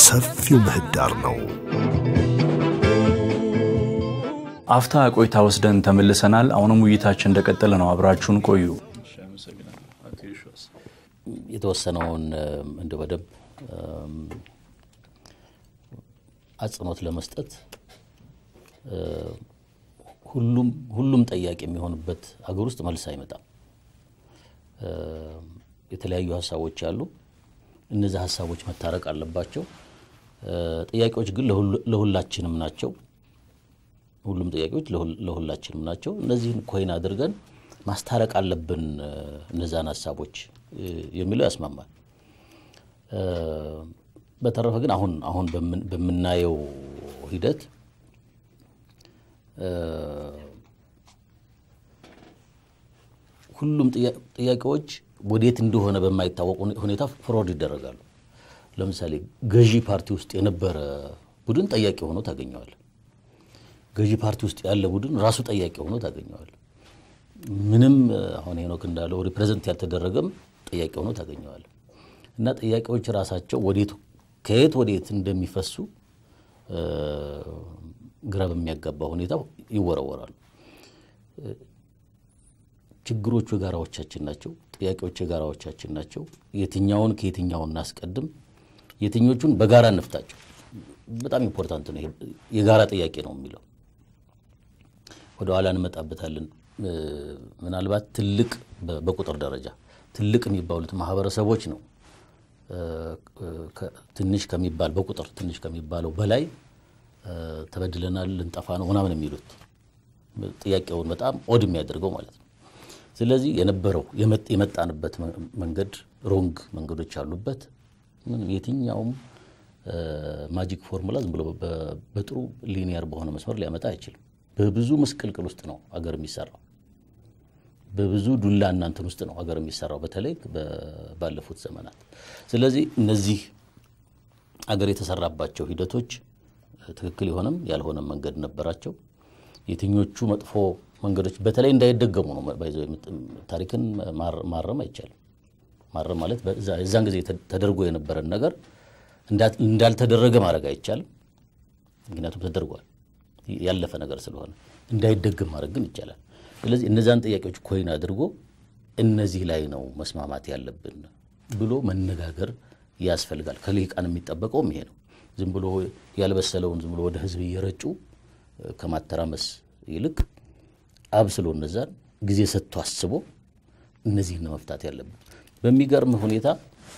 ሰፊው ምህዳር ነው። አፍታ ቆይታ ወስደን ተመልሰናል። አሁንም ውይይታችን እንደቀጠለ ነው። አብራችሁን ቆዩ። የተወሰነውን እንደ በደንብ አጽንኦት ለመስጠት ሁሉም ሁሉም ጠያቂ የሚሆንበት ሀገር ውስጥ መልስ አይመጣም። የተለያዩ ሀሳቦች አሉ። እነዚህ ሀሳቦች መታረቅ አለባቸው። ጥያቄዎች ግን ለሁላችንም ናቸው። ሁሉም ጥያቄዎች ለሁላችንም ናቸው። እነዚህን ኮይን አድርገን ማስታረቅ አለብን እነዛን ሀሳቦች የሚለው ያስማማል። በተረፈ ግን አሁን አሁን በምናየው ሂደት ሁሉም ጥያቄዎች ወዴት እንደሆነ በማይታወቅ ሁኔታ ፍሮድ ይደረጋሉ። ለምሳሌ ገዢ ፓርቲ ውስጥ የነበረ ቡድን ጠያቂ ሆኖ ታገኘዋል። ገዢ ፓርቲ ውስጥ ያለ ቡድን ራሱ ጠያቂ ሆኖ ታገኘዋል። ምንም አሁን ሄኖክ እንዳለው ሪፕሬዘንት ያልተደረገም ጥያቄ ሆኖ ታገኘዋል። እና ጥያቄዎች ራሳቸው ወዴት ከየት ወዴት እንደሚፈሱ ግራ በሚያጋባ ሁኔታ ይወረወራሉ። ችግሮቹ የጋራዎቻችን ናቸው። ጥያቄዎች የጋራዎቻችን ናቸው። የትኛውን ከየትኛው እናስቀድም፣ የትኞቹን በጋራ እንፍታቸው። በጣም ኢምፖርታንት ነው። የጋራ ጥያቄ ነው የሚለው ወደ ኋላ እንመጣበታለን። ምናልባት ትልቅ በቁጥር ደረጃ ትልቅ የሚባሉት ማህበረሰቦች ነው ትንሽ ከሚባል በቁጥር ትንሽ ከሚባለው በላይ ተበድለናል፣ ልንጠፋ ነው ምናምን የሚሉት ጥያቄውን በጣም ኦድ የሚያደርገው ማለት ነው። ስለዚህ የነበረው የመጣንበት መንገድ ሮንግ መንገዶች አሉበት። ምንም የትኛውም ማጂክ ፎርሙላ ዝም ብሎ በጥሩ ሊኒየር በሆነ መስመር ሊያመጣ አይችልም። በብዙ ምስቅልቅል ውስጥ ነው አገር የሚሰራው። በብዙ ዱላ እናንትን ውስጥ ነው አገር የሚሰራው በተለይ ባለፉት ዘመናት። ስለዚህ እነዚህ አገር የተሰራባቸው ሂደቶች ትክክል የሆነም ያልሆነም መንገድ ነበራቸው። የትኞቹ መጥፎ መንገዶች በተለይ እንዳይደገሙ ነው። ታሪክን ማረም አይቻልም። ማረም ማለት የዛን ጊዜ ተደርጎ የነበረን ነገር እንዳልተደረገ ማድረግ አይቻልም። ምክንያቱም ተደርጓል፣ ያለፈ ነገር ስለሆነ እንዳይደገም ማድረግ ግን ይቻላል። ስለዚህ እነዛን ጥያቄዎች ኮይን አድርጎ እነዚህ ላይ ነው መስማማት ያለብን ብሎ መነጋገር ያስፈልጋል። ከልሂቃን የሚጠበቀውም ይሄ ነው። ዝም ብሎ ያልበሰለውን ዝም ብሎ ወደ ህዝብ እየረጩ ከማተራመስ ይልቅ አብስሎ እነዛን ጊዜ ሰጥቶ አስቦ እነዚህን መፍታት ያለብን። በሚገርም ሁኔታ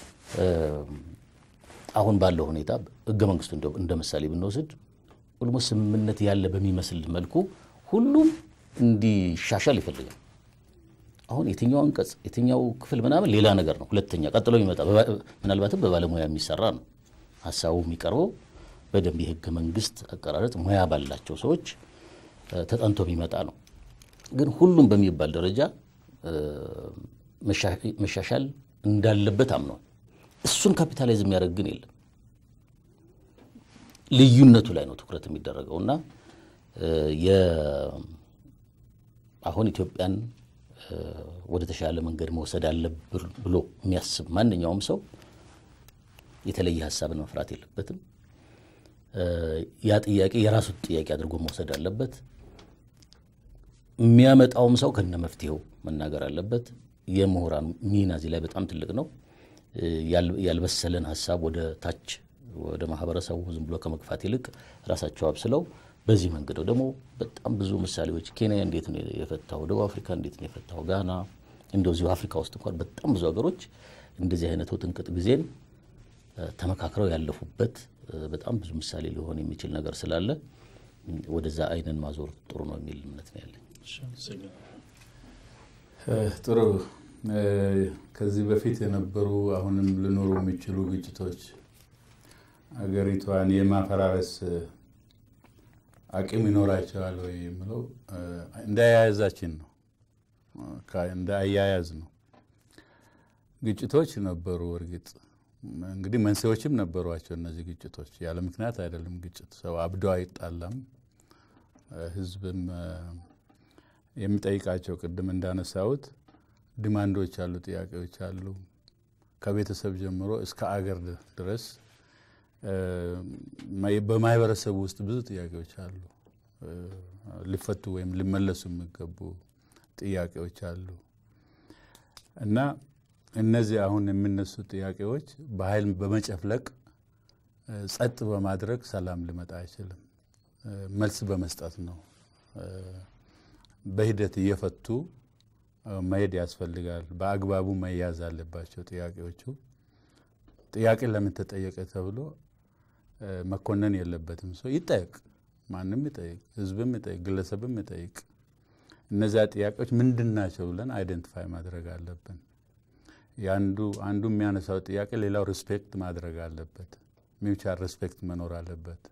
አሁን ባለው ሁኔታ ህገ መንግስቱ እንደ ምሳሌ ብንወስድ ኦልሞስት ስምምነት ያለ በሚመስል መልኩ ሁሉም እንዲሻሻል ይፈልጋል። አሁን የትኛው አንቀጽ የትኛው ክፍል ምናምን ሌላ ነገር ነው። ሁለተኛ ቀጥሎ የሚመጣ ምናልባትም በባለሙያ የሚሰራ ነው። ሀሳቡ የሚቀርበው በደንብ የህገ መንግስት አቀራረጥ ሙያ ባላቸው ሰዎች ተጠንቶ የሚመጣ ነው። ግን ሁሉም በሚባል ደረጃ መሻሻል እንዳለበት አምነዋል። እሱን ካፒታላይዝ የሚያደርግ ግን የለም። ልዩነቱ ላይ ነው ትኩረት የሚደረገው እና አሁን ኢትዮጵያን ወደ ተሻለ መንገድ መውሰድ አለብን ብሎ የሚያስብ ማንኛውም ሰው የተለየ ሀሳብን መፍራት የለበትም። ያ ጥያቄ የራሱ ጥያቄ አድርጎ መውሰድ አለበት። የሚያመጣውም ሰው ከነ መፍትሄው መናገር አለበት። የምሁራን ሚና እዚህ ላይ በጣም ትልቅ ነው። ያልበሰለን ሀሳብ ወደ ታች ወደ ማህበረሰቡ ዝም ብሎ ከመግፋት ይልቅ ራሳቸው አብስለው በዚህ መንገድ ነው። ደግሞ በጣም ብዙ ምሳሌዎች ኬንያ እንዴት ነው የፈታው፣ ደቡብ አፍሪካ እንዴት ነው የፈታው፣ ጋና እንደዚሁ አፍሪካ ውስጥ እንኳን በጣም ብዙ ሀገሮች እንደዚህ አይነት ውጥንቅጥ ጊዜን ተመካክረው ያለፉበት በጣም ብዙ ምሳሌ ሊሆን የሚችል ነገር ስላለ ወደዛ አይንን ማዞር ጥሩ ነው የሚል እምነት ነው ያለኝ። ጥሩ። ከዚህ በፊት የነበሩ አሁንም ሊኖሩ የሚችሉ ግጭቶች አገሪቷን የማፈራረስ አቅም ይኖራቸዋል ወይ የምለው እንደ አያያዛችን ነው፣ እንደ አያያዝ ነው። ግጭቶች ነበሩ። እርግጥ እንግዲህ መንስኤዎችም ነበሯቸው። እነዚህ ግጭቶች ያለ ምክንያት አይደለም። ግጭት ሰው አብዶ አይጣላም። ህዝብም የሚጠይቃቸው ቅድም እንዳነሳሁት ዲማንዶች አሉ፣ ጥያቄዎች አሉ። ከቤተሰብ ጀምሮ እስከ አገር ድረስ በማህበረሰቡ ውስጥ ብዙ ጥያቄዎች አሉ። ሊፈቱ ወይም ሊመለሱ የሚገቡ ጥያቄዎች አሉ እና እነዚህ አሁን የሚነሱ ጥያቄዎች በኃይል በመጨፍለቅ ጸጥ በማድረግ ሰላም ሊመጣ አይችልም። መልስ በመስጠት ነው። በሂደት እየፈቱ መሄድ ያስፈልጋል። በአግባቡ መያዝ አለባቸው ጥያቄዎቹ። ጥያቄ ለምን ተጠየቀ ተብሎ መኮነን የለበትም። ሰው ይጠየቅ፣ ማንም ይጠይቅ፣ ህዝብም ይጠይቅ፣ ግለሰብም ይጠይቅ። እነዚያ ጥያቄዎች ምንድን ናቸው ብለን አይደንቲፋይ ማድረግ አለብን። የአንዱ አንዱ የሚያነሳው ጥያቄ ሌላው ሪስፔክት ማድረግ አለበት። ሚውቻል ሪስፔክት መኖር አለበት።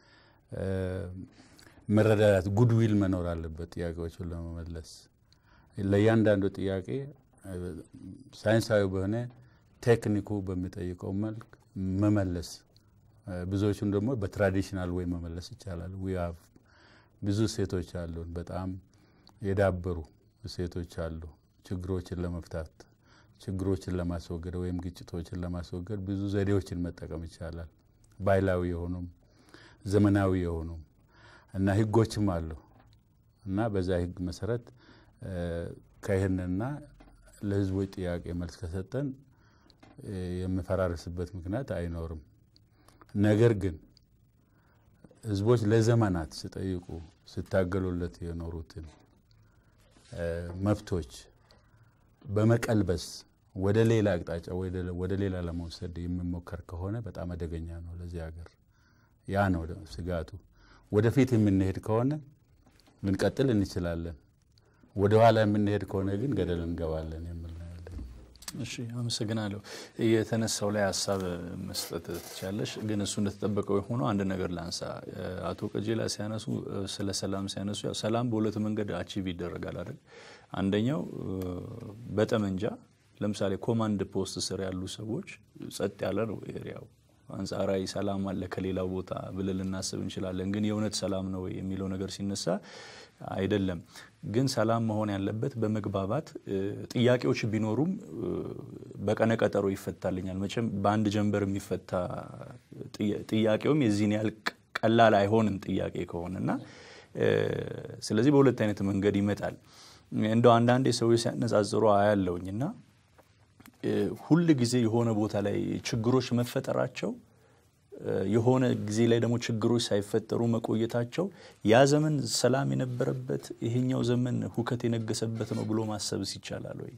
መረዳዳት ጉድዊል መኖር አለበት። ጥያቄዎቹን ለመመለስ ለእያንዳንዱ ጥያቄ ሳይንሳዊ በሆነ ቴክኒኩ በሚጠይቀው መልክ መመለስ፣ ብዙዎቹን ደግሞ በትራዲሽናል ወይ መመለስ ይቻላል። ዊ ሃቭ ብዙ ሴቶች አሉን፣ በጣም የዳበሩ ሴቶች አሉ። ችግሮችን ለመፍታት ችግሮችን ለማስወገድ ወይም ግጭቶችን ለማስወገድ ብዙ ዘዴዎችን መጠቀም ይቻላል። ባህላዊ የሆኑም ዘመናዊ የሆኑም እና ህጎችም አሉ እና በዛ ህግ መሰረት ከይህንና ለህዝቦች ጥያቄ መልስ ከሰጠን የሚፈራረስበት ምክንያት አይኖርም። ነገር ግን ህዝቦች ለዘመናት ሲጠይቁ ሲታገሉለት የኖሩትን መብቶች በመቀልበስ ወደ ሌላ አቅጣጫ ወደ ሌላ ለመውሰድ የሚሞከር ከሆነ በጣም አደገኛ ነው ለዚህ ሀገር። ያ ነው ስጋቱ። ወደፊት የምንሄድ ከሆነ ልንቀጥል እንችላለን። ወደ ኋላ የምንሄድ ከሆነ ግን ገደል እንገባለን የሚል ነው ያለኝ። እሺ፣ አመሰግናለሁ። የተነሳው ላይ ሀሳብ መስጠት ትቻለሽ፣ ግን እሱ እንደተጠበቀው የሆነው አንድ ነገር ላንሳ። አቶ ቀጀላ ሲያነሱ ስለ ሰላም ሲያነሱ ያው ሰላም በሁለት መንገድ አቺቭ ይደረጋል አይደል? አንደኛው በጠመንጃ ለምሳሌ ኮማንድ ፖስት ስር ያሉ ሰዎች ጸጥ ያለ ነው ኤሪያው አንጻራዊ ሰላም አለ ከሌላው ቦታ ብለን ልናስብ እንችላለን። ግን የእውነት ሰላም ነው የሚለው ነገር ሲነሳ አይደለም። ግን ሰላም መሆን ያለበት በመግባባት ጥያቄዎች ቢኖሩም በቀነ ቀጠሮ ይፈታልኛል። መቼም በአንድ ጀንበር የሚፈታ ጥያቄውም የዚህን ያህል ቀላል አይሆንም ጥያቄ ከሆነና ስለዚህ በሁለት አይነት መንገድ ይመጣል። እንደው አንዳንዴ ሰዎች ሲያነጻጽሩ አያለውኝ እና ሁል ጊዜ የሆነ ቦታ ላይ ችግሮች መፈጠራቸው የሆነ ጊዜ ላይ ደግሞ ችግሮች ሳይፈጠሩ መቆየታቸው ያ ዘመን ሰላም የነበረበት ይሄኛው ዘመን ሁከት የነገሰበት ነው ብሎ ማሰብስ ይቻላል ወይ?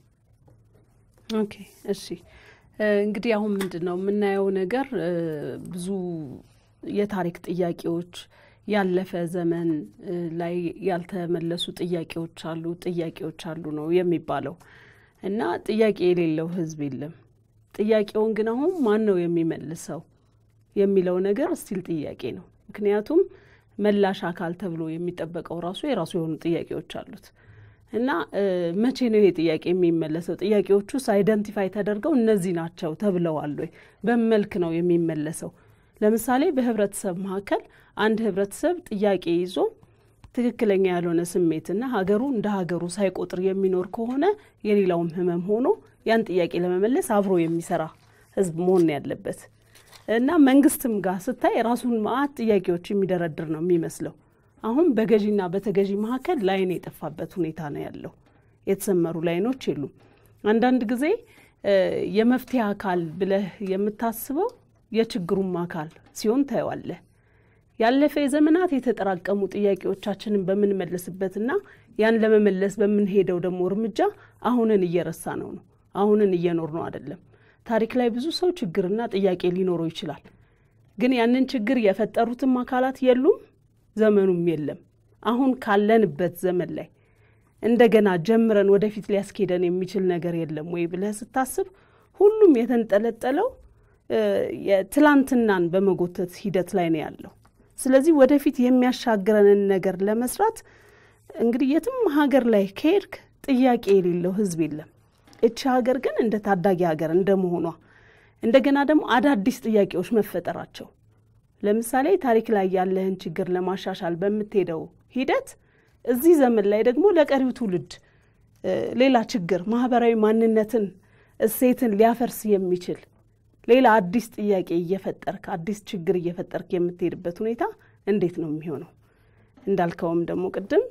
ኦኬ እሺ። እንግዲህ አሁን ምንድን ነው የምናየው ነገር ብዙ የታሪክ ጥያቄዎች ያለፈ ዘመን ላይ ያልተመለሱ ጥያቄዎች አሉ ጥያቄዎች አሉ ነው የሚባለው እና ጥያቄ የሌለው ሕዝብ የለም። ጥያቄውን ግን አሁን ማን ነው የሚመልሰው የሚለው ነገር ስቲል ጥያቄ ነው። ምክንያቱም መላሽ አካል ተብሎ የሚጠበቀው ራሱ የራሱ የሆኑ ጥያቄዎች አሉት እና መቼ ነው ይሄ ጥያቄ የሚመለሰው? ጥያቄዎቹስ አይደንቲፋይ ተደርገው እነዚህ ናቸው ተብለዋል ወይ? በምን መልክ ነው የሚመለሰው? ለምሳሌ በህብረተሰብ መካከል አንድ ህብረተሰብ ጥያቄ ይዞ ትክክለኛ ያልሆነ ስሜትና ሀገሩ እንደ ሀገሩ ሳይቆጥር የሚኖር ከሆነ የሌላውም ህመም ሆኖ ያን ጥያቄ ለመመለስ አብሮ የሚሰራ ህዝብ መሆን ያለበት እና መንግስትም ጋር ስታይ ራሱን መዓት ጥያቄዎች የሚደረድር ነው የሚመስለው። አሁን በገዢና በተገዢ መካከል ላይን የጠፋበት ሁኔታ ነው ያለው። የተሰመሩ ላይኖች የሉም። አንዳንድ ጊዜ የመፍትሄ አካል ብለህ የምታስበው የችግሩም አካል ሲሆን ታየዋለህ። ያለፈ የዘመናት የተጠራቀሙ ጥያቄዎቻችንን በምንመልስበትና ያን ለመመለስ በምንሄደው ደግሞ እርምጃ አሁንን እየረሳ ነው ነው አሁንን እየኖር ነው አይደለም። ታሪክ ላይ ብዙ ሰው ችግርና ጥያቄ ሊኖረው ይችላል። ግን ያንን ችግር የፈጠሩትም አካላት የሉም፣ ዘመኑም የለም። አሁን ካለንበት ዘመን ላይ እንደገና ጀምረን ወደፊት ሊያስኬደን የሚችል ነገር የለም ወይ ብለህ ስታስብ ሁሉም የተንጠለጠለው የትላንትናን በመጎተት ሂደት ላይ ነው ያለው። ስለዚህ ወደፊት የሚያሻግረንን ነገር ለመስራት እንግዲህ የትም ሀገር ላይ ከሄድክ ጥያቄ የሌለው ህዝብ የለም። እቺ ሀገር ግን እንደ ታዳጊ ሀገር እንደመሆኗ እንደገና ደግሞ አዳዲስ ጥያቄዎች መፈጠራቸው ለምሳሌ ታሪክ ላይ ያለህን ችግር ለማሻሻል በምትሄደው ሂደት እዚህ ዘመን ላይ ደግሞ ለቀሪው ትውልድ ሌላ ችግር ማህበራዊ ማንነትን፣ እሴትን ሊያፈርስ የሚችል ሌላ አዲስ ጥያቄ እየፈጠርክ አዲስ ችግር እየፈጠርክ የምትሄድበት ሁኔታ እንዴት ነው የሚሆነው? እንዳልከውም ደግሞ ቅድም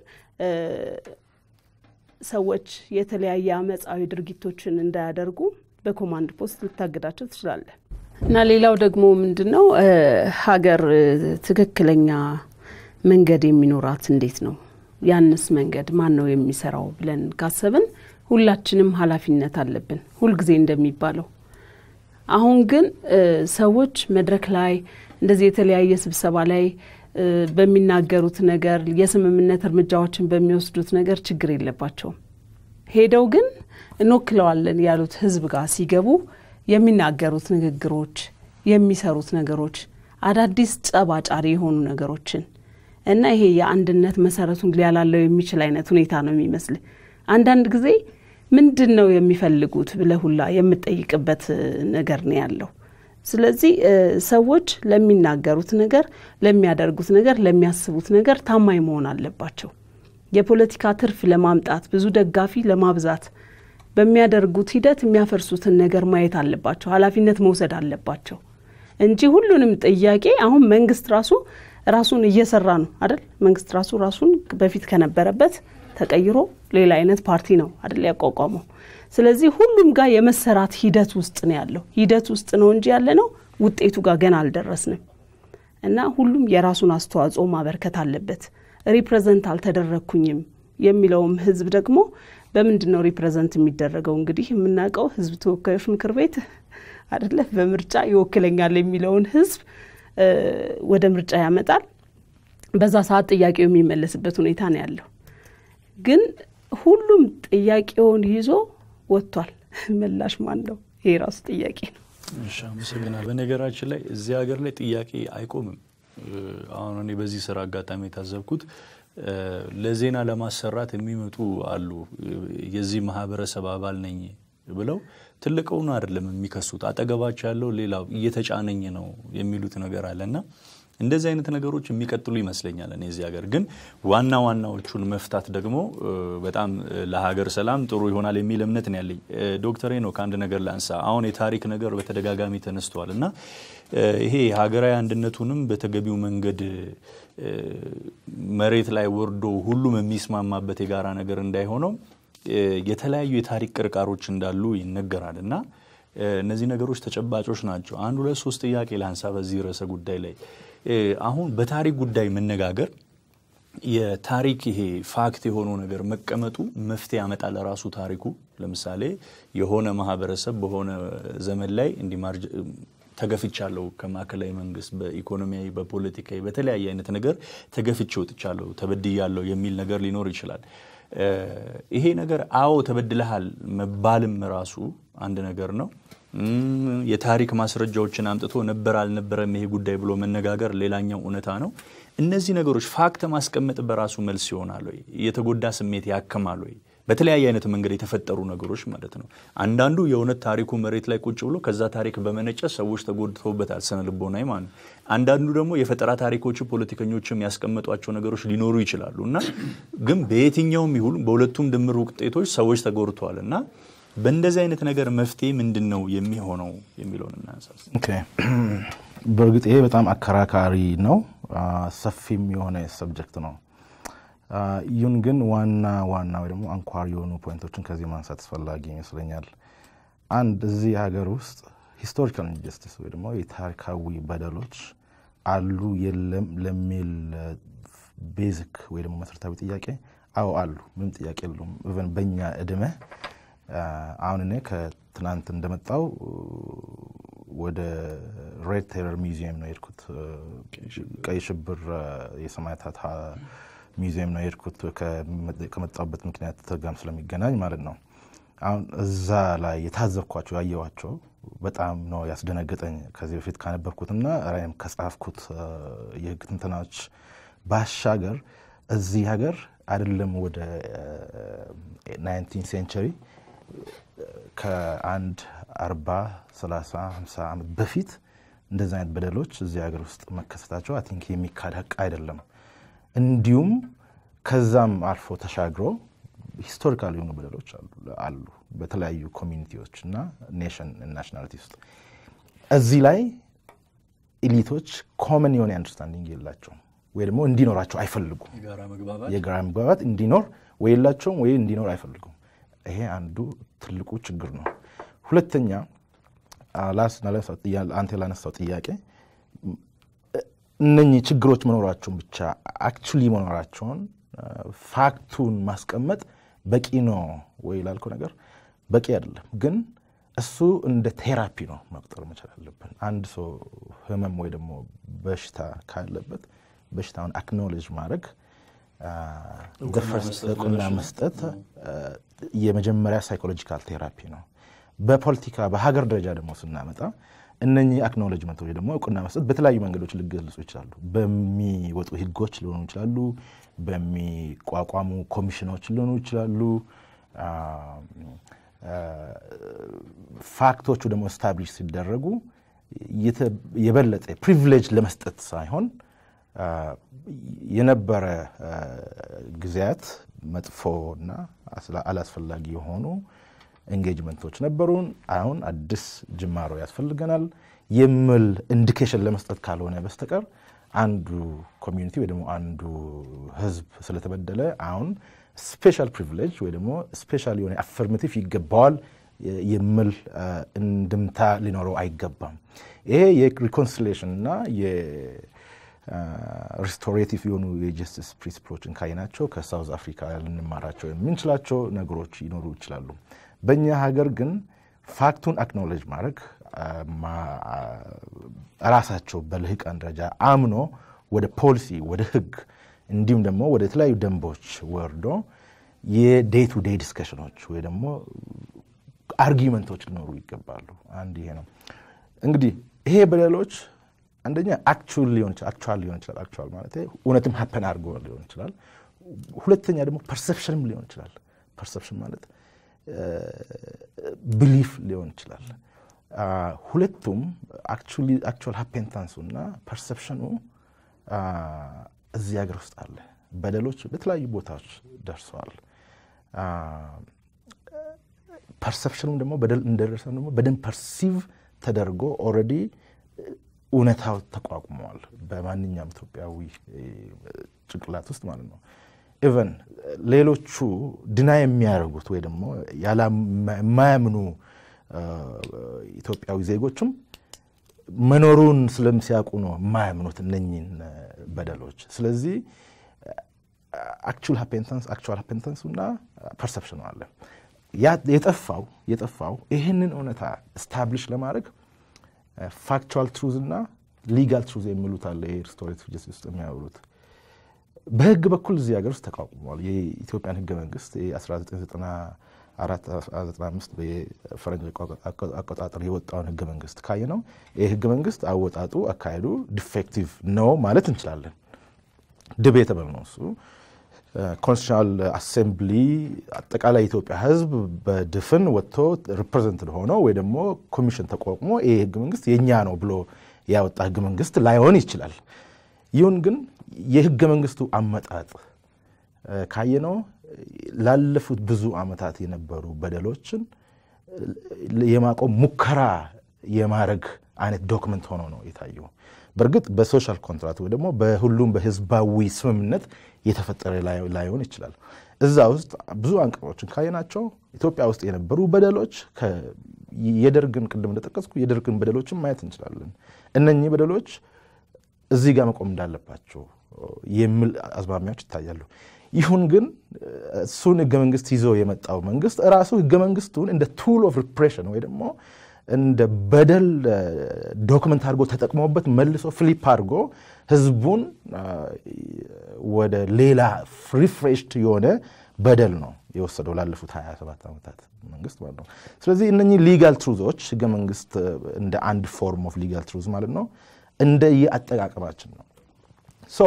ሰዎች የተለያየ አመፃዊ ድርጊቶችን እንዳያደርጉ በኮማንድ ፖስት ልታግዳቸው ትችላለህ። እና ሌላው ደግሞ ምንድን ነው ሀገር ትክክለኛ መንገድ የሚኖራት እንዴት ነው? ያንስ መንገድ ማን ነው የሚሰራው ብለን ካሰብን ሁላችንም ኃላፊነት አለብን፣ ሁልጊዜ እንደሚባለው። አሁን ግን ሰዎች መድረክ ላይ እንደዚህ የተለያየ ስብሰባ ላይ በሚናገሩት ነገር የስምምነት እርምጃዎችን በሚወስዱት ነገር ችግር የለባቸውም። ሄደው ግን እንወክለዋለን ያሉት ህዝብ ጋር ሲገቡ የሚናገሩት ንግግሮች፣ የሚሰሩት ነገሮች አዳዲስ ጸባጫሪ የሆኑ ነገሮችን እና ይሄ የአንድነት መሰረቱን ሊያላለው የሚችል አይነት ሁኔታ ነው የሚመስል። አንዳንድ ጊዜ ምንድን ነው የሚፈልጉት ብለህ ሁላ የምጠይቅበት ነገር ነው ያለው። ስለዚህ ሰዎች ለሚናገሩት ነገር፣ ለሚያደርጉት ነገር፣ ለሚያስቡት ነገር ታማኝ መሆን አለባቸው። የፖለቲካ ትርፍ ለማምጣት ብዙ ደጋፊ ለማብዛት በሚያደርጉት ሂደት የሚያፈርሱትን ነገር ማየት አለባቸው። ኃላፊነት መውሰድ አለባቸው እንጂ ሁሉንም ጥያቄ አሁን መንግስት ራሱ ራሱን እየሰራ ነው አይደል? መንግስት ራሱ ራሱን በፊት ከነበረበት ተቀይሮ ሌላ አይነት ፓርቲ ነው አይደል ያቋቋመው። ስለዚህ ሁሉም ጋር የመሰራት ሂደት ውስጥ ነው ያለው። ሂደት ውስጥ ነው እንጂ ያለ ነው ውጤቱ ጋር ገና አልደረስንም። እና ሁሉም የራሱን አስተዋጽኦ ማበርከት አለበት። ሪፕሬዘንት አልተደረግኩኝም የሚለውም ህዝብ ደግሞ በምንድን ነው ሪፕሬዘንት የሚደረገው? እንግዲህ የምናውቀው ህዝብ ተወካዮች ምክር ቤት አይደለ በምርጫ ይወክለኛል የሚለውን ህዝብ ወደ ምርጫ ያመጣል። በዛ ሰዓት ጥያቄው የሚመለስበት ሁኔታ ነው ያለው። ግን ሁሉም ጥያቄውን ይዞ ወጥቷል። ምላሽ ማን ነው? ይሄ ራሱ ጥያቄ ነው። እሺ፣ አመሰግናል። በነገራችን ላይ እዚህ ሀገር ላይ ጥያቄ አይቆምም። አሁን እኔ በዚህ ስራ አጋጣሚ የታዘብኩት ለዜና ለማሰራት የሚመጡ አሉ። የዚህ ማህበረሰብ አባል ነኝ ብለው ትልቀውን አይደለም የሚከሱት፣ አጠገባቸው ያለው ሌላው እየተጫነኝ ነው የሚሉት ነገር አለ እና እንደዚህ አይነት ነገሮች የሚቀጥሉ ይመስለኛል። እኔ እዚህ ሀገር ግን ዋና ዋናዎቹን መፍታት ደግሞ በጣም ለሀገር ሰላም ጥሩ ይሆናል የሚል እምነት ነው ያለኝ። ዶክተር ሄኖክ ከአንድ ነገር ላንሳ። አሁን የታሪክ ነገር በተደጋጋሚ ተነስተዋል እና ይሄ ሀገራዊ አንድነቱንም በተገቢው መንገድ መሬት ላይ ወርዶ ሁሉም የሚስማማበት የጋራ ነገር እንዳይሆነው የተለያዩ የታሪክ ቅርቃሮች እንዳሉ ይነገራል እና እነዚህ ነገሮች ተጨባጮች ናቸው። አንድ ሁለት ሶስት ጥያቄ ላንሳ በዚህ ርዕሰ ጉዳይ ላይ አሁን በታሪክ ጉዳይ መነጋገር የታሪክ ይሄ ፋክት የሆነው ነገር መቀመጡ መፍትሄ ያመጣል። ራሱ ታሪኩ ለምሳሌ የሆነ ማህበረሰብ በሆነ ዘመን ላይ እንዲህ ተገፍቻለሁ ከማዕከላዊ መንግስት በኢኮኖሚያዊ፣ በፖለቲካዊ፣ በተለያየ አይነት ነገር ተገፍቼ ወጥቻለሁ፣ ተበድያለሁ የሚል ነገር ሊኖር ይችላል። ይሄ ነገር አዎ ተበድለሃል መባልም ራሱ አንድ ነገር ነው። የታሪክ ማስረጃዎችን አምጥቶ ነበር አልነበረም ይሄ ጉዳይ ብሎ መነጋገር ሌላኛው እውነታ ነው። እነዚህ ነገሮች ፋክት ማስቀመጥ በራሱ መልስ ይሆናል ወይ? የተጎዳ ስሜት ያክማል ወይ? በተለያየ አይነት መንገድ የተፈጠሩ ነገሮች ማለት ነው። አንዳንዱ የእውነት ታሪኩ መሬት ላይ ቁጭ ብሎ ከዛ ታሪክ በመነጨ ሰዎች ተጎድተውበታል፣ ስነ ልቦናዊ ማለት ነው። አንዳንዱ ደግሞ የፈጠራ ታሪኮች ፖለቲከኞችም ያስቀመጧቸው ነገሮች ሊኖሩ ይችላሉ እና ግን በየትኛውም ይሁን በሁለቱም ድምር ውጤቶች ሰዎች ተጎድተዋል እና በእንደዚህ አይነት ነገር መፍትሄ ምንድን ነው የሚሆነው የሚለውን እናንሳስ። በእርግጥ ይሄ በጣም አከራካሪ ነው፣ ሰፊም የሆነ ሰብጀክት ነው። ይሁን ግን ዋና ዋና ወይ ደግሞ አንኳር የሆኑ ፖይንቶችን ከዚህ ማንሳት አስፈላጊ ይመስለኛል። አንድ እዚህ ሀገር ውስጥ ሂስቶሪካል ኢንጀስቲስ ወይ ደግሞ የታሪካዊ በደሎች አሉ የለም ለሚል ቤዚክ ወይ ደግሞ መሰረታዊ ጥያቄ አዎ አሉ፣ ምንም ጥያቄ የለውም። ኢቨን በእኛ እድሜ አሁን እኔ ከትናንት እንደመጣው ወደ ሬድ ቴረር ሚውዚየም ነው የሄድኩት። ቀይ ሽብር የሰማዕታት ሚውዚየም ነው የሄድኩት ከመጣሁበት ምክንያት ጋርም ስለሚገናኝ ማለት ነው። አሁን እዛ ላይ የታዘብኳቸው ያየኋቸው በጣም ነው ያስደነገጠኝ ከዚህ በፊት ካነበብኩትና ራይም ከጻፍኩት የህግ ትንተናዎች ባሻገር እዚህ ሀገር አይደለም ወደ ናይንቲን ሴንቸሪ ከአንድ አርባ ሰላሳ ሃምሳ ዓመት በፊት እንደዚህ አይነት በደሎች እዚህ ሀገር ውስጥ መከሰታቸው አይ ቲንክ የሚካድ ሀቅ አይደለም። እንዲሁም ከዛም አልፎ ተሻግሮ ሂስቶሪካል የሆኑ በደሎች አሉ በተለያዩ ኮሚኒቲዎች እና ኔሽን ናሽናሊቲ ውስጥ እዚህ ላይ ኢሊቶች ኮመን የሆነ አንደርስታንዲንግ የላቸውም ወይ ደግሞ እንዲኖራቸው አይፈልጉም። የጋራ መግባባት የጋራ መግባባት እንዲኖር ወይ የላቸውም ወይ እንዲኖር አይፈልጉም። ይሄ አንዱ ትልቁ ችግር ነው። ሁለተኛ አንተ ላነሳው ጥያቄ እነኚህ ችግሮች መኖራቸውን ብቻ አክቹሊ መኖራቸውን ፋክቱን ማስቀመጥ በቂ ነው ወይ ላልከው ነገር በቂ አይደለም። ግን እሱ እንደ ቴራፒ ነው መቁጠር መቻል አለብን። አንድ ሰው ህመም ወይ ደግሞ በሽታ ካለበት በሽታውን አክኖሌጅ ማድረግ እውቅና መስጠት የመጀመሪያ ሳይኮሎጂካል ቴራፒ ነው። በፖለቲካ በሀገር ደረጃ ደግሞ ስናመጣ እነኚህ አክኖሎጅመንቶች ደግሞ እውቅና መስጠት በተለያዩ መንገዶች ሊገለጹ ይችላሉ። በሚወጡ ህጎች ሊሆኑ ይችላሉ። በሚቋቋሙ ኮሚሽኖች ሊሆኑ ይችላሉ። ፋክቶቹ ደግሞ ስታብሊሽ ሲደረጉ የበለጠ ፕሪቪሌጅ ለመስጠት ሳይሆን የነበረ ጊዜያት መጥፎና አላስፈላጊ የሆኑ ኤንጌጅመንቶች ነበሩን። አሁን አዲስ ጅማሮ ያስፈልገናል የሚል ኢንዲኬሽን ለመስጠት ካልሆነ በስተቀር አንዱ ኮሚዩኒቲ ወይ ደግሞ አንዱ ህዝብ ስለተበደለ አሁን ስፔሻል ፕሪቪሌጅ ወይ ደግሞ ስፔሻል የሆነ አፈርሜቲቭ ይገባዋል የሚል እንድምታ ሊኖረው አይገባም። ይሄ የሪኮንሲሌሽን እና የሪስቶሬቲቭ የሆኑ የጀስቲስ ፕሪንሲፕሎችን ካይናቸው ከሳውዝ አፍሪካ ልንማራቸው የምንችላቸው ነገሮች ይኖሩ ይችላሉ። በእኛ ሀገር ግን ፋክቱን አክኖሌጅ ማድረግ ራሳቸው በልሂቃን ደረጃ አምኖ ወደ ፖሊሲ ወደ ህግ እንዲሁም ደግሞ ወደ የተለያዩ ደንቦች ወርዶ የዴይ ቱ ዴይ ዲስከሽኖች ወይ ደግሞ አርጊመንቶች ሊኖሩ ይገባሉ። አንድ ይሄ ነው እንግዲህ ይሄ በደሎች አንደኛ አክቹዋል ሊሆን ይችላል አክቹዋል ሊሆን ይችላል አክቹዋል ማለት እውነትም ሀፐን አድርጎ ሊሆን ይችላል። ሁለተኛ ደግሞ ፐርሰፕሽንም ሊሆን ይችላል። ፐርሰፕሽን ማለት ብሊፍ ሊሆን ይችላል። ሁለቱም አክቹዋል ሀፔንታንሱ እና ፐርሰፕሽኑ እዚህ ሀገር ውስጥ አለ። በደሎች በተለያዩ ቦታዎች ደርሰዋል። ፐርሰፕሽኑም ደግሞ በደል እንደደረሰ ደግሞ በደንብ ፐርሲቭ ተደርጎ ኦልሬዲ እውነታው ተቋቁመዋል በማንኛውም ኢትዮጵያዊ ጭንቅላት ውስጥ ማለት ነው። ኢቨን ሌሎቹ ድና የሚያደርጉት ወይ ደግሞ የማያምኑ ኢትዮጵያዊ ዜጎችም መኖሩን ስለምሲያውቁ ነው የማያምኑት እነኝን በደሎች። ስለዚህ አክቹዋል ሀፔንታንስ አክቹዋል ሀፔንታንሱ እና ፐርሰፕሽኑ አለ። የጠፋው የጠፋው ይህንን እውነታ ስታብሊሽ ለማድረግ ፋክቹዋል ትሩዝ እና ሊጋል ትሩዝ የሚሉት አለ። ይሄ ሪስቶሬቲቭ ጀስቲስ ውስጥ የሚያወሩት በህግ በኩል እዚህ ሀገር ውስጥ ተቋቁሟል። የኢትዮጵያን ህገ መንግስት 1994/95 በፈረንጅ አቆጣጠር የወጣውን ህገ መንግስት ካየ ነው ይህ ህገ መንግስት አወጣጡ፣ አካሄዱ ዲፌክቲቭ ነው ማለት እንችላለን። ዲቤተብል ነው እሱ። ኮንስቲቱሽናል አሴምብሊ አጠቃላይ የኢትዮጵያ ህዝብ በድፍን ወጥቶ ሪፕሬዘንትድ ሆኖ ወይ ደግሞ ኮሚሽን ተቋቁሞ ይህ ህገ መንግስት የእኛ ነው ብሎ ያወጣ ህገ መንግስት ላይሆን ይችላል። ይሁን ግን የህገ መንግስቱ አመጣጥ ካየነው ላለፉት ብዙ ዓመታት የነበሩ በደሎችን የማቆም ሙከራ የማድረግ አይነት ዶክመንት ሆኖ ነው የታየው። በእርግጥ በሶሻል ኮንትራት ወይ ደግሞ በሁሉም በህዝባዊ ስምምነት የተፈጠረ ላይሆን ይችላል። እዛ ውስጥ ብዙ አንቀጾችን ካየናቸው ኢትዮጵያ ውስጥ የነበሩ በደሎች የደርግን ቅድም እንደጠቀስኩ የደርግን በደሎችን ማየት እንችላለን። እነኚህ በደሎች እዚህ ጋር መቆም እንዳለባቸው የሚል አዝማሚያዎች ይታያሉ። ይሁን ግን እሱን ህገ መንግስት ይዞ የመጣው መንግስት እራሱ ህገ መንግስቱን እንደ ቱል ኦፍ ሪፕሬሽን ወይ ደግሞ እንደ በደል ዶክመንት አድርጎ ተጠቅሞበት መልሶ ፍሊፕ አድርጎ ህዝቡን ወደ ሌላ ሪፍሬሽድ የሆነ በደል ነው የወሰደው ላለፉት 27 ዓመታት መንግስት ማለት ነው። ስለዚህ እነኚህ ሊጋል ትሩዞች ህገ መንግስት እንደ አንድ ፎርም ኦፍ ሊጋል ትሩዝ ማለት ነው እንደ የአጠቃቀማችን ነው። ሶ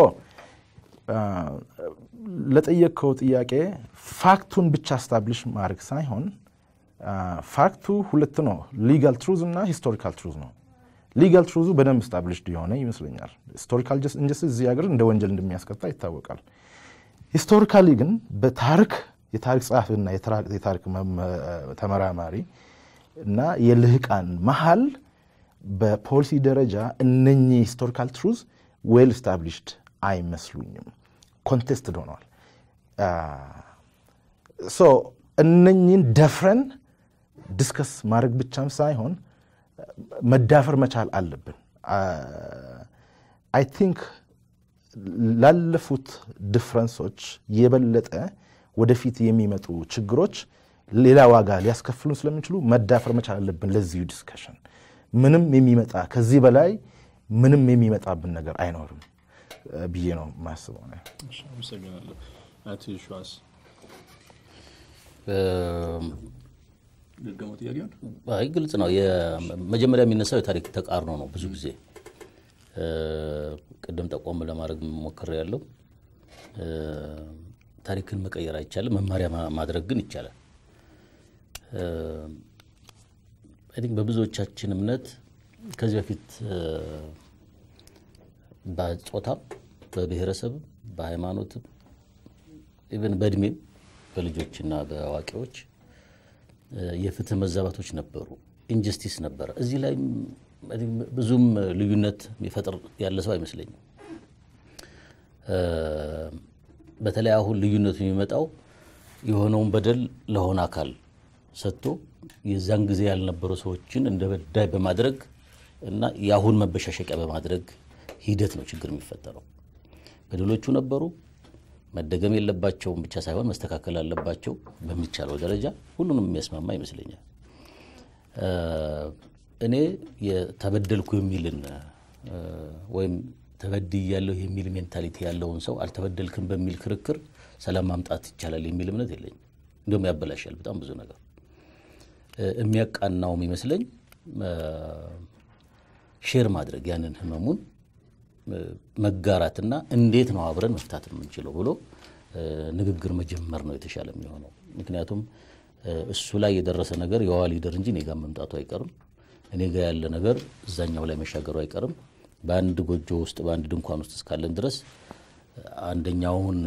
ለጠየቅከው ጥያቄ ፋክቱን ብቻ ስታብሊሽ ማድረግ ሳይሆን ፋክቱ ሁለት ነው፣ ሊጋል ትሩዝ እና ሂስቶሪካል ትሩዝ ነው። ሊጋል ትሩዙ በደንብ ስታብሊሽድ የሆነ ይመስለኛል። ሂስቶሪካል ኢንጀስቲስ እዚህ ሀገር እንደ ወንጀል እንደሚያስቀጣ ይታወቃል። ሂስቶሪካሊ ግን በታሪክ የታሪክ ጸሐፊና የታሪክ ተመራማሪ እና የልህቃን መሀል በፖሊሲ ደረጃ እነኚህ ሂስቶሪካል ትሩዝ ዌል ስታብሊሽድ አይመስሉኝም። ኮንቴስትድ ሆነዋል። ሶ እነኚህን ደፍረን ዲስከስ ማድረግ ብቻም ሳይሆን መዳፈር መቻል አለብን። አይ ቲንክ ላለፉት ዲፍረንሶች የበለጠ ወደፊት የሚመጡ ችግሮች ሌላ ዋጋ ሊያስከፍሉን ስለሚችሉ መዳፈር መቻል አለብን። ለዚሁ ዲስከሽን ምንም የሚመጣ ከዚህ በላይ ምንም የሚመጣብን ነገር አይኖርም ብዬ ነው የማስበው። አመሰግናለሁ። አቶ ሸዋስ ድገሞ ጥያቄውን አይ ግልጽ ነው። መጀመሪያ የሚነሳው የታሪክ ተቃርኖ ነው። ብዙ ጊዜ ቅድም ጠቆም ለማድረግ ሞክሬ ያለው ታሪክን መቀየር አይቻልም፣ መማሪያ ማድረግ ግን ይቻላል። አይ ቲንክ በብዙዎቻችን እምነት ከዚህ በፊት በጾታም በብሔረሰብም በሃይማኖትም ኢቨን በእድሜም በልጆችና በአዋቂዎች የፍትህ መዛባቶች ነበሩ። ኢንጀስቲስ ነበረ። እዚህ ላይ ብዙም ልዩነት የሚፈጥር ያለ ሰው አይመስለኝም። በተለይ አሁን ልዩነቱ የሚመጣው የሆነውን በደል ለሆነ አካል ሰጥቶ የዛን ጊዜ ያልነበሩ ሰዎችን እንደ በዳይ በማድረግ እና የአሁን መበሻሸቂያ በማድረግ ሂደት ነው ችግር የሚፈጠረው። በደሎቹ ነበሩ፣ መደገም የለባቸውም ብቻ ሳይሆን መስተካከል አለባቸው በሚቻለው ደረጃ ሁሉንም የሚያስማማ ይመስለኛል። እኔ የተበደልኩ የሚልን ወይም ተበድያለሁ የሚል ሜንታሊቲ ያለውን ሰው አልተበደልክም በሚል ክርክር ሰላም ማምጣት ይቻላል የሚል እምነት የለኝም። እንዲሁም ያበላሻል በጣም ብዙ ነገር። የሚያቃናውም ይመስለኝ ሼር ማድረግ ያንን ህመሙን መጋራትና እንዴት ነው አብረን መፍታት የምንችለው ብሎ ንግግር መጀመር ነው የተሻለ የሚሆነው። ምክንያቱም እሱ ላይ የደረሰ ነገር የዋ ሊደር እንጂ እኔ ጋር መምጣቱ አይቀርም። እኔ ጋር ያለ ነገር እዛኛው ላይ መሻገሩ አይቀርም። በአንድ ጎጆ ውስጥ በአንድ ድንኳን ውስጥ እስካለን ድረስ አንደኛውን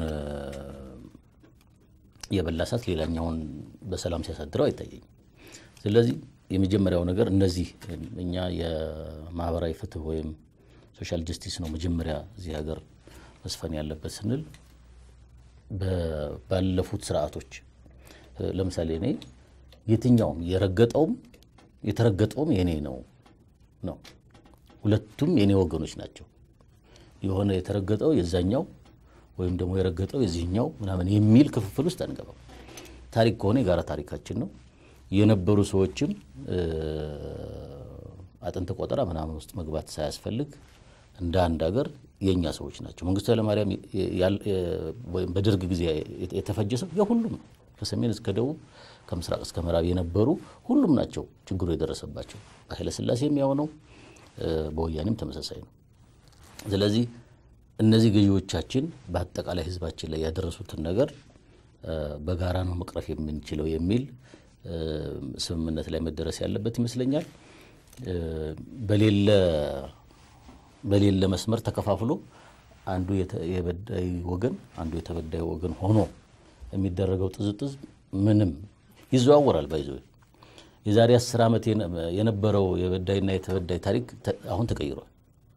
የበላ እሳት ሌላኛውን በሰላም ሲያሳድረው አይታየኝም። ስለዚህ የመጀመሪያው ነገር እነዚህ እኛ የማህበራዊ ፍትህ ወይም ሶሻል ጀስቲስ ነው መጀመሪያ እዚህ ሀገር መስፈን ያለበት ስንል ባለፉት ስርዓቶች ለምሳሌ እኔ የትኛውም የረገጠውም የተረገጠውም የኔ ነው ነው ሁለቱም የኔ ወገኖች ናቸው። የሆነ የተረገጠው የዛኛው ወይም ደግሞ የረገጠው የዚህኛው ምናምን የሚል ክፍፍል ውስጥ አንገባም። ታሪክ ከሆነ የጋራ ታሪካችን ነው። የነበሩ ሰዎችም አጥንት ቆጠራ ምናምን ውስጥ መግባት ሳያስፈልግ እንደ አንድ ሀገር የእኛ ሰዎች ናቸው። መንግስቱ ኃይለማርያም ወይም በደርግ ጊዜ የተፈጀ ሰው የሁሉም ነው። ከሰሜን እስከ ደቡብ ከምስራቅ እስከ ምዕራብ የነበሩ ሁሉም ናቸው ችግሩ የደረሰባቸው። በኃይለ ሥላሴም ያው ነው፣ በወያኔም ተመሳሳይ ነው። ስለዚህ እነዚህ ገዢዎቻችን በአጠቃላይ ህዝባችን ላይ ያደረሱትን ነገር በጋራ ነው መቅረፍ የምንችለው የሚል ስምምነት ላይ መደረስ ያለበት ይመስለኛል። በሌለ በሌለ መስመር ተከፋፍሎ አንዱ የበዳይ ወገን አንዱ የተበዳይ ወገን ሆኖ የሚደረገው ጥዝጥዝ ምንም ይዘዋወራል። ባይዞ የዛሬ አስር ዓመት የነበረው የበዳይና የተበዳይ ታሪክ አሁን ተቀይሯል።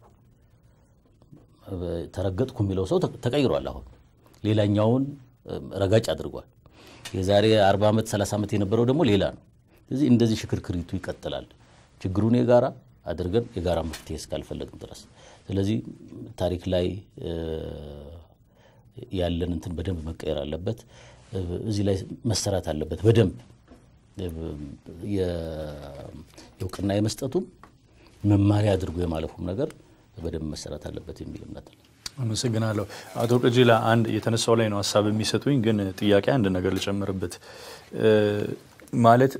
ተረገጥኩ የሚለው ሰው ተቀይሯል። አሁን ሌላኛውን ረጋጭ አድርጓል። የዛሬ 40 ዓመት 30 ዓመት የነበረው ደግሞ ሌላ ነው። ስለዚህ እንደዚህ ሽክርክሪቱ ይቀጥላል። ችግሩን የጋራ አድርገን የጋራ መፍትሄ እስካልፈለግን ድረስ ስለዚህ ታሪክ ላይ ያለን እንትን በደንብ መቀየር አለበት። እዚህ ላይ መሰራት አለበት በደንብ የእውቅና የመስጠቱም መማሪያ አድርጎ የማለፉም ነገር በደንብ መሰራት አለበት የሚል እምነት አለ። አመሰግናለሁ አቶ ቀጀላ። አንድ የተነሳው ላይ ነው ሀሳብ የሚሰጡኝ፣ ግን ጥያቄ አንድ ነገር ልጨምርበት ማለት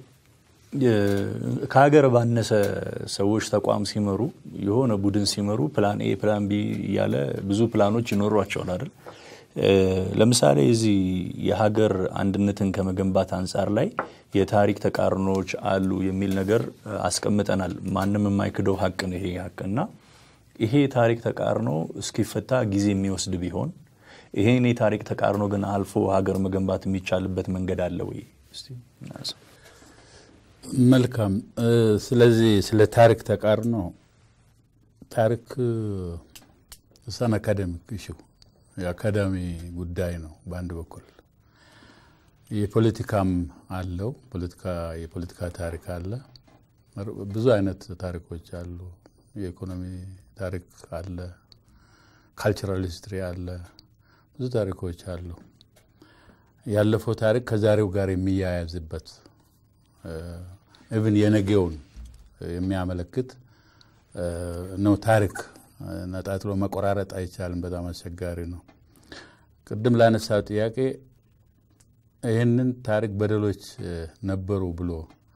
ከሀገር ባነሰ ሰዎች ተቋም ሲመሩ የሆነ ቡድን ሲመሩ ፕላን ኤ ፕላን ቢ እያለ ብዙ ፕላኖች ይኖሯቸዋል አይደል? ለምሳሌ እዚህ የሀገር አንድነትን ከመገንባት አንጻር ላይ የታሪክ ተቃርኖች አሉ የሚል ነገር አስቀምጠናል። ማንም የማይክደው ሀቅ ነው ይሄ ሀቅ እና ይሄ ታሪክ ተቃርኖ እስኪፈታ ጊዜ የሚወስድ ቢሆን ይሄን የታሪክ ተቃርኖ ግን አልፎ ሀገር መገንባት የሚቻልበት መንገድ አለ ወይ? እስቲ መልካም። ስለዚህ ስለ ታሪክ ተቃርኖ ታሪክ እሳን አካደሚክ ኢሹ የአካዳሚ ጉዳይ ነው በአንድ በኩል የፖለቲካም አለው። የፖለቲካ ታሪክ አለ። ብዙ አይነት ታሪኮች አሉ። የኢኮኖሚ ታሪክ አለ። ካልቸራል ሂስትሪ አለ። ብዙ ታሪኮች አሉ። ያለፈው ታሪክ ከዛሬው ጋር የሚያያዝበት ኢቭን የነገውን የሚያመለክት ነው። ታሪክ ነጣጥሎ መቆራረጥ አይቻልም። በጣም አስቸጋሪ ነው። ቅድም ላነሳው ጥያቄ ይህንን ታሪክ በደሎች ነበሩ ብሎ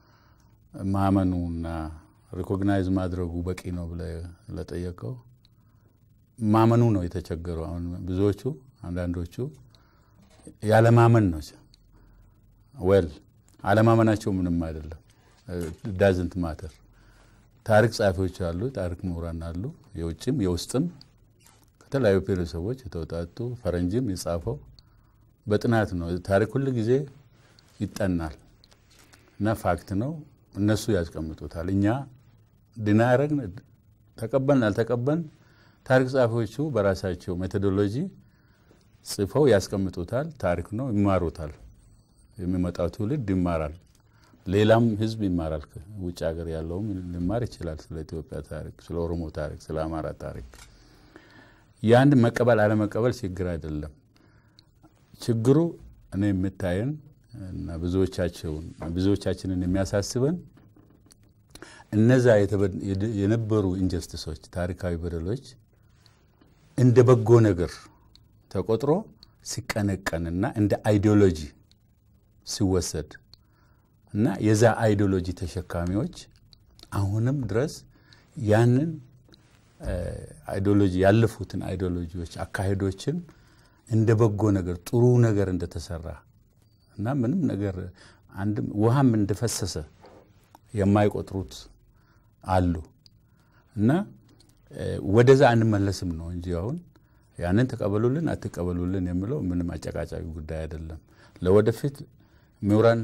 ማመኑና ሪኮግናይዝ ማድረጉ በቂ ነው ብለ ለጠየቀው ማመኑ ነው የተቸገረው። አሁን ብዙዎቹ አንዳንዶቹ ያለማመን ነው። ወል አለማመናቸው ምንም አይደለም። ዳዝንት ማተር ታሪክ ጸሐፊዎች አሉ፣ ታሪክ ምሁራን አሉ፣ የውጭም የውስጥም ከተለያዩ ብሔረሰቦች የተውጣጡ ፈረንጅም የጻፈው በጥናት ነው። ታሪክ ሁል ጊዜ ይጠናል እና ፋክት ነው። እነሱ ያስቀምጡታል። እኛ ድና ያረግን ተቀበልን አልተቀበልን፣ ታሪክ ጸሐፊዎቹ በራሳቸው ሜቶዶሎጂ ጽፈው ያስቀምጡታል። ታሪክ ነው፣ ይማሩታል። የሚመጣው ትውልድ ይማራል። ሌላም ህዝብ ይማራል። ውጭ ሀገር ያለውም ሊማር ይችላል። ስለ ኢትዮጵያ ታሪክ፣ ስለ ኦሮሞ ታሪክ፣ ስለ አማራ ታሪክ የአንድ መቀበል አለመቀበል ችግር አይደለም። ችግሩ እኔ የምታየን እና ብዙዎቻቸውን ብዙዎቻችንን የሚያሳስበን እነዛ የነበሩ ኢንጀስቲሶች ታሪካዊ በደሎች እንደ በጎ ነገር ተቆጥሮ ሲቀነቀንና እንደ አይዲዮሎጂ ሲወሰድ እና የዛ አይዲዮሎጂ ተሸካሚዎች አሁንም ድረስ ያንን አይዲዮሎጂ ያለፉትን አይዲዮሎጂዎች አካሄዶችን እንደ በጎ ነገር ጥሩ ነገር እንደተሰራ እና ምንም ነገር አንድም ውሃም እንደፈሰሰ የማይቆጥሩት አሉ እና ወደዛ አንመለስም ነው እንጂ አሁን ያንን ተቀበሉልን አትቀበሉልን የሚለው ምንም አጨቃጫቂ ጉዳይ አይደለም። ለወደፊት ምሁራን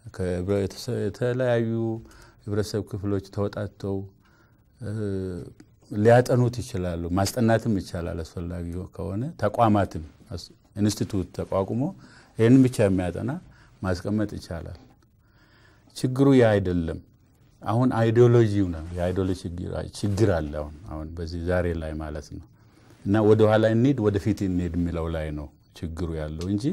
የተለያዩ ህብረተሰብ ክፍሎች ተወጣተው ሊያጠኑት ይችላሉ። ማስጠናትም ይቻላል አስፈላጊ ከሆነ ተቋማትም ኢንስቲቱት ተቋቁሞ ይህንን ብቻ የሚያጠና ማስቀመጥ ይቻላል። ችግሩ ያ አይደለም። አሁን አይዲዮሎጂው ነው የአይዲዮሎጂ ችግር አለ። አሁን አሁን በዚህ ዛሬ ላይ ማለት ነው እና ወደ ኋላ እንሂድ ወደፊት እንሂድ የሚለው ላይ ነው ችግሩ ያለው እንጂ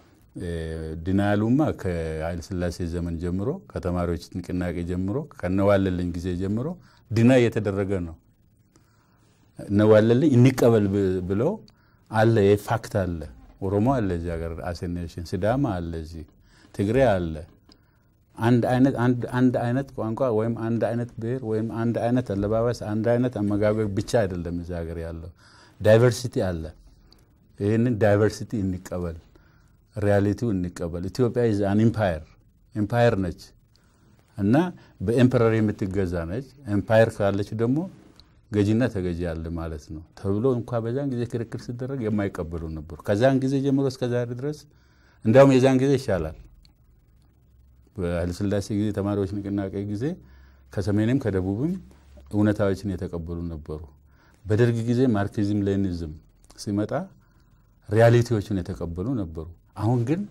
ዲናያሉማ ከኃይለ ሥላሴ ዘመን ጀምሮ ከተማሪዎች ንቅናቄ ጀምሮ ከነዋለልኝ ጊዜ ጀምሮ ዲና እየተደረገ ነው። እነዋለልኝ እንቀበል ብለው አለ የፋክት አለ። ኦሮሞ አለ እዚህ ሀገር አሴኔሽን፣ ሲዳማ አለ እዚህ፣ ትግሬ አለ። አንድ አይነት አንድ አይነት ቋንቋ ወይም አንድ አይነት ብሔር ወይም አንድ አይነት አለባበስ፣ አንድ አይነት አመጋገብ ብቻ አይደለም እዚህ ሀገር ያለው ዳይቨርሲቲ አለ። ይህንን ዳይቨርሲቲ እንቀበል፣ ሪያሊቲው እንቀበል። ኢትዮጵያ ኢዝ አን ኢምፓየር ኢምፓየር ነች እና በኤምፐረር የምትገዛ ነች። ኤምፓየር ካለች ደግሞ ገዢና ተገዢ አለ ማለት ነው ተብሎ እንኳ በዛን ጊዜ ክርክር ሲደረግ የማይቀበሉ ነበሩ። ከዛን ጊዜ ጀምሮ እስከ ዛሬ ድረስ እንዲያውም የዛን ጊዜ ይሻላል። በኃይለሥላሴ ጊዜ ተማሪዎች ንቅናቄ ጊዜ ከሰሜንም ከደቡብም እውነታዎችን የተቀበሉ ነበሩ። በደርግ ጊዜ ማርክሲዝም ሌኒዝም ሲመጣ ሪያሊቲዎችን የተቀበሉ ነበሩ። አሁን ግን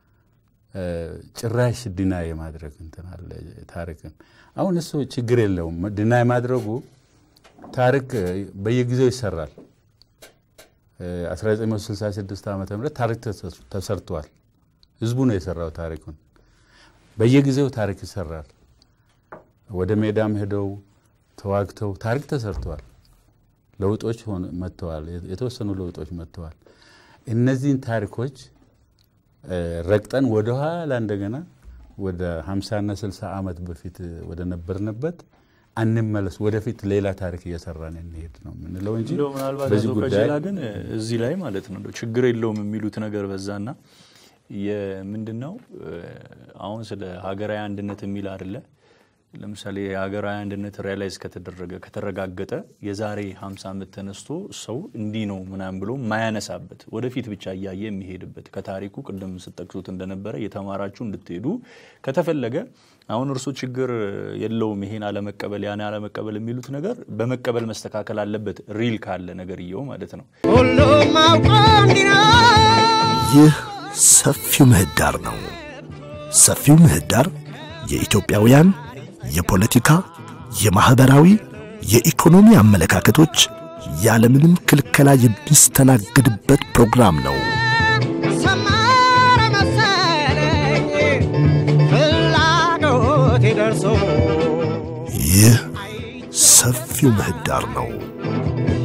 ጭራሽ ድና የማድረግ እንትን አለ ታሪክን። አሁን እሱ ችግር የለውም ድና የማድረጉ ታሪክ በየጊዜው ይሰራል። 1966 ዓ ም ታሪክ ተሰርቷል። ህዝቡ ነው የሰራው ታሪኩን። በየጊዜው ታሪክ ይሰራል። ወደ ሜዳም ሄደው ተዋግተው ታሪክ ተሰርተዋል። ለውጦች መጥተዋል። የተወሰኑ ለውጦች መጥተዋል። እነዚህን ታሪኮች ረግጠን ወደኋላ እንደገና ወደ 50ና 60 ዓመት በፊት ወደ ነበርንበት አንመለስ፣ ወደፊት ሌላ ታሪክ እየሰራን እንሄድ ነው የምንለው እንጂ እንደው ምናልባት በዚህ አቶ ጉዳይ ቀጀላ ግን እዚህ ላይ ማለት ነው እንደው ችግር የለውም የሚሉት ነገር በዛና የምንድን ነው አሁን ስለ ሀገራዊ አንድነት የሚል አይደለ ለምሳሌ የሀገራዊ አንድነት ሪያላይዝ ከተደረገ ከተረጋገጠ የዛሬ 50 ዓመት ተነስቶ ሰው እንዲህ ነው ምናምን ብሎ ማያነሳበት ወደፊት ብቻ እያየ የሚሄድበት ከታሪኩ ቅድም ስጠቅሱት እንደነበረ የተማራችሁ እንድትሄዱ ከተፈለገ አሁን እርሱ ችግር የለውም ይሄን አለመቀበል ያን አለመቀበል የሚሉት ነገር በመቀበል መስተካከል አለበት ሪል ካለ ነገርየው ማለት ነው። ሁሉም አውቆ እንዲኖር ይህ ሰፊው ምህዳር ነው። ሰፊው ምህዳር የኢትዮጵያውያን የፖለቲካ፣ የማኅበራዊ፣ የኢኮኖሚ አመለካከቶች ያለምንም ክልከላ የሚስተናገድበት ፕሮግራም ነው። ሰመረ መሰለኝ ፍላጎቴ ደርሶ ይህ ሰፊው ምህዳር ነው።